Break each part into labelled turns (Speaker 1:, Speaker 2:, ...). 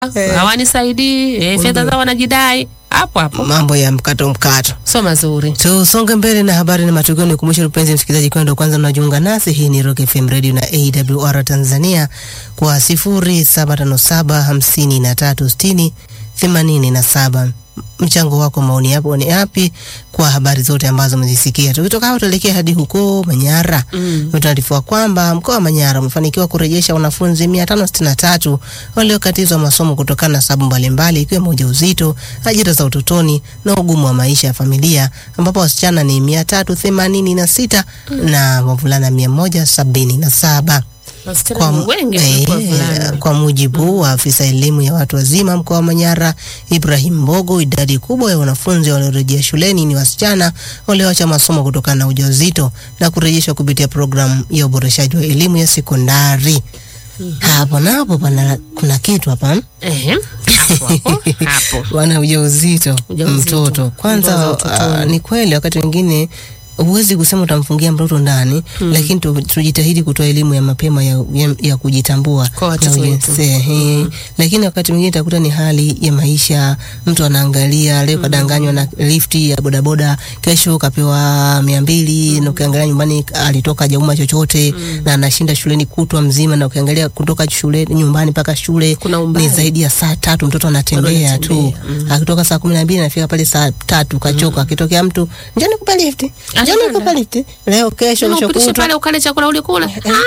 Speaker 1: Eh.
Speaker 2: hawanisaidii eh, fedha zao wanajidai hapo hapo,
Speaker 1: mambo ya mkato mkato.
Speaker 2: sio mazuri.
Speaker 1: Tusonge mbele na habari na matukio. Ni kumbushe mpenzi msikilizaji, kwa ndo kwanza unajiunga nasi, hii ni Rock FM Radio na AWR Tanzania kwa 0757 53 60 87. Mchango wako, maoni yapo ni yapi kwa habari zote ambazo umezisikia? Tukitoka hapo tuelekea hadi huko Manyara.
Speaker 2: Mm.
Speaker 1: Utaarifiwa kwamba mkoa wa Manyara umefanikiwa kurejesha wanafunzi 563 waliokatizwa masomo kutokana na sababu mbalimbali ikiwemo ujauzito, ajira za utotoni na ugumu wa maisha ya familia, ambapo wasichana ni 386 na wavulana 177
Speaker 2: Wasichana ni wengi
Speaker 1: eh,
Speaker 2: kuliko wavulana.
Speaker 1: kwa mujibu wa afisa elimu ya watu wazima mkoa wa Manyara Ibrahim Mbogo, idadi kubwa ya wanafunzi waliorejea shuleni ni wasichana walioacha masomo kutokana na ujauzito na kurejeshwa kupitia programu ya uboreshaji wa elimu ya sekondari. Hapo napo pana kuna kitu hapa
Speaker 2: Ehe, hapo hapo hapo.
Speaker 1: wana ujauzito
Speaker 2: Ujauzito.
Speaker 1: mtoto kwanza.
Speaker 2: Ndoa za utotoni.
Speaker 1: ah, ni kweli wakati mwingine huwezi kusema utamfungia mtoto ndani lakini tu, tujitahidi kutoa elimu ya mapema ya, ya, ya kujitambua
Speaker 2: Kwa watoto
Speaker 1: na
Speaker 2: wetu.
Speaker 1: ujinsia, eh. Lakini wakati mwingine utakuta ni hali ya maisha, mtu anaangalia leo kadanganywa na lifti ya bodaboda, kesho kapewa mia mbili na ukiangalia nyumbani alitoka hajauma chochote na anashinda shuleni kutwa mzima, na ukiangalia kutoka shule nyumbani mpaka shule
Speaker 2: Kuna umbali.
Speaker 1: ni zaidi ya saa tatu, mtoto anatembea tu
Speaker 2: anatembea,
Speaker 1: akitoka saa kumi na mbili anafika pale saa tatu kachoka. Akitokea mtu njoni kupa lifti, njoni
Speaker 2: Anaenda.
Speaker 1: kupa lifti, leo kesho kesho
Speaker 2: Nikupitishe
Speaker 1: kutwa
Speaker 2: pale ukale chakula ulikula.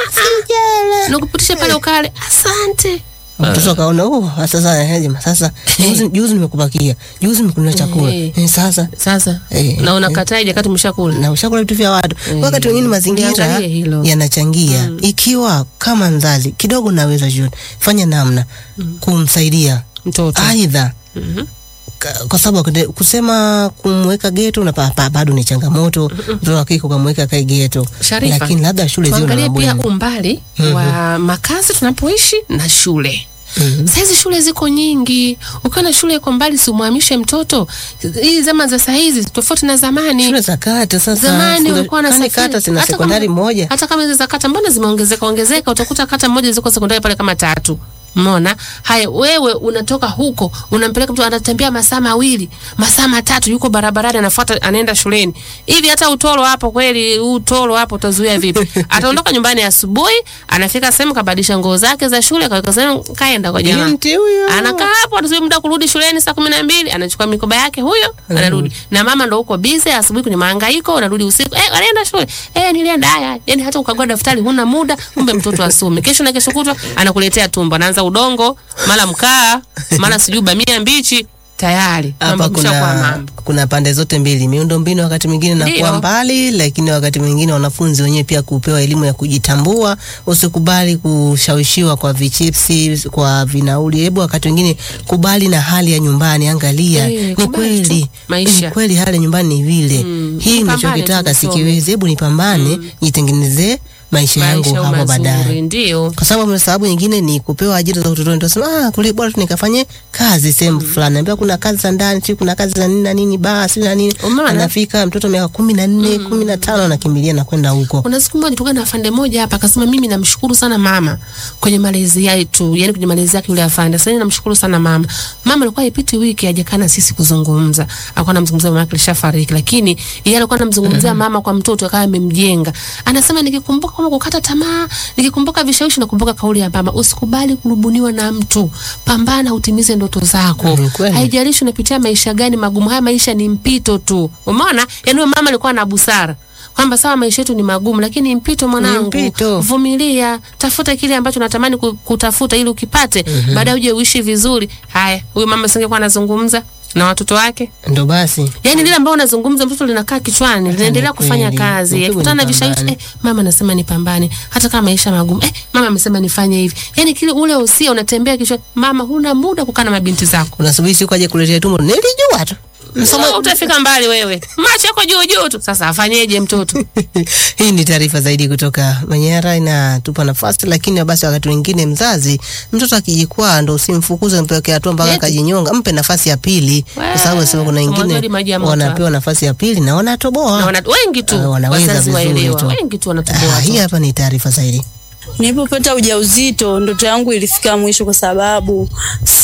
Speaker 1: sijala
Speaker 2: Nikupitishe pale ukale. Asante.
Speaker 1: mtoto akaona oh, sasa eh, jamaa, sasa juzi, juzi nimekupakia juzi nimekunulia chakula
Speaker 2: Eh.
Speaker 1: eh, sasa
Speaker 2: Sasa
Speaker 1: Eh,
Speaker 2: na unakataa jakati umeshakula.
Speaker 1: na ushakula vitu vya watu. Wakati wengine mazingira
Speaker 2: Liangalie hilo.
Speaker 1: yanachangia. Ikiwa kama mzazi kidogo naweza jioni, fanya namna kumsaidia
Speaker 2: Mtoto.
Speaker 1: aidha
Speaker 2: Mhm.
Speaker 1: ka- kwa sababu wakati- kusema kumweka geto na pa, pa, bado ni changamoto. Mtoto wa kike ukamweka kae geto,
Speaker 2: Sharifa,
Speaker 1: lakini labda shule ziwe na
Speaker 2: Tuangalie pia
Speaker 1: mabweni.
Speaker 2: umbali wa makazi tunapoishi na shule.
Speaker 1: Mhm.
Speaker 2: Saizi shule ziko nyingi, ukiwa na shule iko mbali, simwamishe mtoto. Hii zama za saizi tofauti na zamani.
Speaker 1: Shule za kata sasa,
Speaker 2: Zamani
Speaker 1: shule-
Speaker 2: ulikuwa na
Speaker 1: kwani kata zina sekondari moja
Speaker 2: Hata kama hizo za kata mbona zimeongezeka ongezeka, utakuta kata moja ziko sekondari pale kama tatu. Umeona? Haya, wewe unatoka huko unampeleka mtu anatembea masaa mawili masaa matatu, yuko barabarani anafuata, anaenda shuleni hivi. Hata utoro hapo kweli, huu utoro hapo utazuia vipi? Ataondoka nyumbani asubuhi, anafika sehemu, kabadilisha nguo zake za shule, kaweka sehemu, kaenda kwa jamaa
Speaker 1: binti huyo
Speaker 2: anakaa hapo anasubiri muda wa kurudi shuleni saa kumi na mbili anachukua mikoba yake huyo anarudi na mama ndo huko bize asubuhi kwenye mahangaiko unarudi usiku eh walienda shule eh nilienda haya yani hata ukagua daftari huna muda kumbe mtoto asome kesho na kesho kutwa anakuletea tumbo anaanza udongo mara mkaa mara sijui bamia mbichi tayari
Speaker 1: hapa
Speaker 2: mambo kushakuwa
Speaker 1: kuna,
Speaker 2: mambo
Speaker 1: kuna pande zote mbili, miundo mbinu wakati mwingine inakuwa
Speaker 2: Ndio.
Speaker 1: mbali, lakini wakati mwingine wanafunzi wenyewe pia kupewa elimu ya kujitambua. Usikubali kushawishiwa kwa vichipsi, kwa vinauli. Hebu wakati mwingine kubali na hali ya nyumbani, angalia
Speaker 2: Eh,
Speaker 1: ni
Speaker 2: kubali
Speaker 1: kweli
Speaker 2: tu. Maisha.
Speaker 1: ni kweli hali ya nyumbani ni vile
Speaker 2: Mm,
Speaker 1: hii
Speaker 2: nipambane
Speaker 1: ninachokitaka
Speaker 2: tu nisome.
Speaker 1: sikiwezi, hebu nipambane nitengenezee maisha yangu
Speaker 2: maisha
Speaker 1: hapo baadaye
Speaker 2: mazuri ndio
Speaker 1: kwa sababu sababu nyingine ni kupewa ajira za utotoni. Tunasema ah, kule bora tu nikafanye kazi sehemu fulani, ambia kuna kazi za ndani, si kuna kazi za nini na nini, basi na nini.
Speaker 2: Umeona?
Speaker 1: Anafika mtoto miaka kumi na nne kumi na tano anakimbilia na kwenda huko.
Speaker 2: Kuna siku moja tulikuwa na afande moja hapa akasema, mimi namshukuru sana mama kwenye malezi yetu, yani kwenye malezi yake yule afande. Sasa namshukuru sana mama. Mama alikuwa ipiti wiki hajakaa na sisi kuzungumza, alikuwa anamzungumzia mama yake alishafariki, lakini yeye alikuwa anamzungumzia mama kwa mtoto akawa amemjenga. Anasema nikikumbuka kama kukata tamaa, nikikumbuka vishawishi, nakumbuka kauli ya mama, usikubali kurubuniwa na mtu, pambana utimize ndoto zako.
Speaker 1: Mm, kweli.
Speaker 2: Haijalishi unapitia maisha gani magumu, haya maisha ni mpito tu. Umeona? Yaani huyo mama alikuwa na busara kwamba sawa, maisha yetu ni magumu, lakini mpito mwanangu,
Speaker 1: mpito.
Speaker 2: vumilia, tafuta kile ambacho unatamani ku- kutafuta ili ukipate, baadaye uje uishi vizuri. Haya, huyu mama singekuwa anazungumza na watoto wake,
Speaker 1: Ndo basi
Speaker 2: yani lile ambao unazungumza mtoto linakaa kichwani, linaendelea
Speaker 1: ni
Speaker 2: kufanya
Speaker 1: kweli.
Speaker 2: kazi,
Speaker 1: Mtoto
Speaker 2: akikutana na
Speaker 1: ni
Speaker 2: vishawishi
Speaker 1: pambane.
Speaker 2: eh, mama anasema nipambane, hata kama maisha magumu eh, mama amesema nifanye hivi, yani kile ule usia unatembea kichwani. Mama, huna muda kukaa na mabinti zako
Speaker 1: unasubiri siku aje kuletea tumbo, nilijua tu msomo.
Speaker 2: Wewe utafika mbali wewe, macho yako juu juu tu. Sasa afanyeje mtoto?
Speaker 1: Hii ni taarifa zaidi kutoka Manyara, inatupa nafasi. Lakini basi wakati mwingine mzazi, mtoto akijikwaa, ndo usimfukuze mpeke hatua mpaka
Speaker 2: Eti.
Speaker 1: akajinyonga, mpe nafasi ya pili, kwa sababu nasema kuna
Speaker 2: Mwanzoni
Speaker 1: wengine
Speaker 2: maji ya moto.
Speaker 1: wanapewa nafasi ya pili na wanatoboa.
Speaker 2: Na wana, wengi tu
Speaker 1: Ah, wanaweza
Speaker 2: wazazi
Speaker 1: vizuri
Speaker 2: waelewa,
Speaker 1: tu.
Speaker 2: wengi tu
Speaker 1: Ah,
Speaker 2: wanatoboa
Speaker 1: hii
Speaker 2: tu.
Speaker 1: hapa ni taarifa zaidi.
Speaker 3: Nilipopata ujauzito ndoto yangu ilifika mwisho, kwa sababu